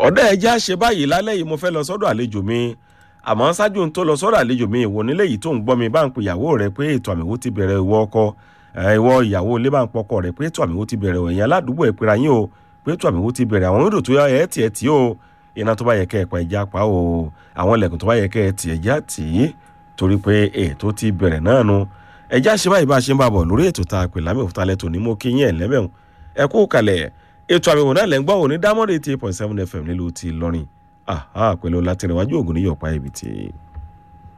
ọ̀dọ́ ẹja ṣe báyìí lálẹ́ yìí mo fẹ́ lọ sọ́dọ̀ àlejò mi àmọ́ ṣáájú n tó lọ sọ́dọ̀ àlejò mi ìwọ nílé yìí tó ń gbọ́ mi bá ń pe ìyàwó rẹ pé ètò àmì wo ti bẹ̀rẹ̀ ìwọ ọkọ ìwọ ìyàwó ilé bá ń pọkọ rẹ pé ètò àmì wo ti bẹ̀rẹ̀ ẹ̀yìn aládùúgbò ẹ̀ pera yín o pé ètò àmì wo ti bẹ̀rẹ̀ àwọn odò tó yá ẹ̀ tì ẹ̀ tì o iná tó bá yẹ kẹ́ ẹ̀ pa ẹja pa o àwọn ilẹ̀kùn tó bá yẹ kẹ́ ẹ̀ tì ẹja tì í torí pé ètò ti bẹ̀rẹ̀ náà nu ẹja ṣe báyìí bá a ṣe ń bá bọ̀ lórí ètò tá a pè lámì òkúta lẹ́tọ̀ ní mo kí yín ẹ̀ lẹ́mẹ̀hún ẹ kú kalẹ̀ ètò àmì òun náà lẹ́ ń gbọ́ òní dámọ́rẹ́ eighty eight point seven fm nílùú ti lọ́rin pẹ̀lú látìrìwájú ògùn níyọ̀pá ibi tí.